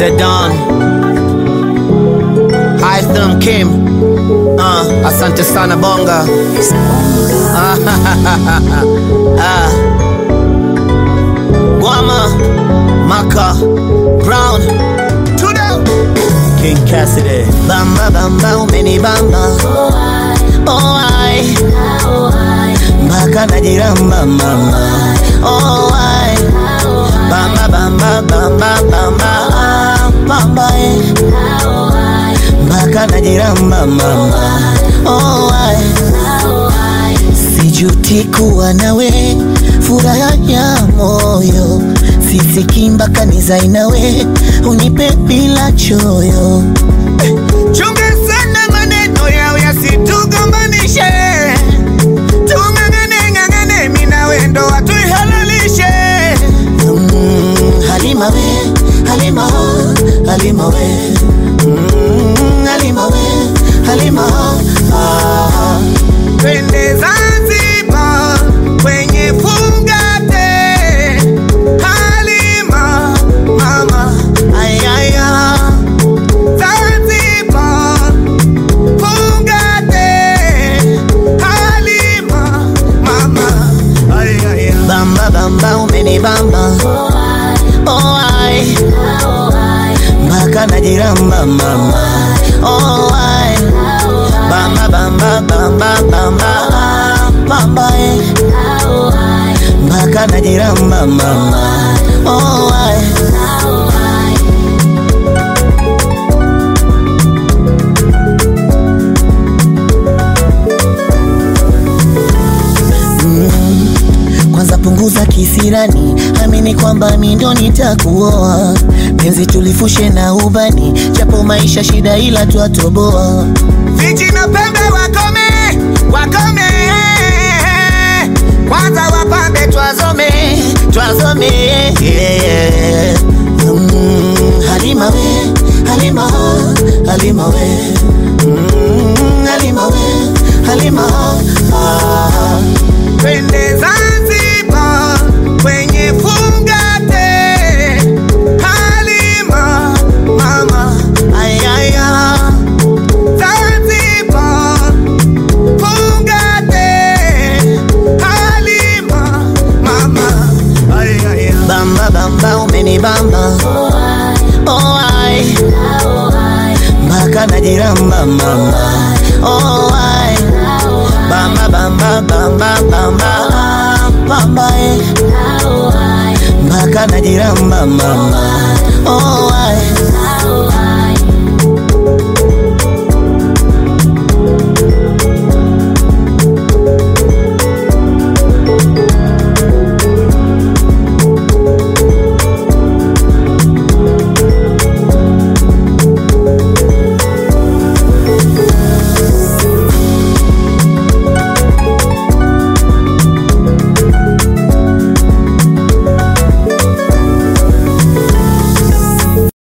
Zedon Hytham Kim uh, asante sana bonga Ah, ah. Guama Maka Brown Tudo King Cassidy Bamba bamba umeni bamba Oh ai Mpaka najiramba mama Oh ai Bamba bamba bamba bamba ah, Bamba eh Mpaka najiramba mama Oh ai Sijuti kuwa nawe furaha ya moyo sisiki mpaka nizae nawe unipe bila choyo chunga sana maneno yao yasitugombanishe tung'ang'ane ng'ang'ane mina wendo watuihalalishe mm, halima we halima halima we mm, halima we halima ah. Twende Zanzibar kwenye fungate Halima mama ayaya Zanzibar fungate Halima mama ayaya Bamba bamba umeni bamba oh ai mpaka najiramba mama oh ai bamba bamba bamba bamba ah, bamba eh mpaka najiramba mama oh ai kwanza punguza kisirani, amini kwamba mi ndo nitakuoa. Penzi tulifushe na ubani, japo maisha shida, ila twatoboa. Viji na pembe wakome, wakome, kwanza wapambe twazome, twazome yeah. mm, Halima we, Halima, Halima we mm, Halima we, Halima ah. Twende Zanzibar kwenye fungate Halima mama ayaya Zanzibar fungate Halima mama ayaya Bamba bamba umeni bamba oh ai mpaka najiramba mama oh ai bamba bamba bamba bamba ah, bamba eh mpaka najiramba mama oh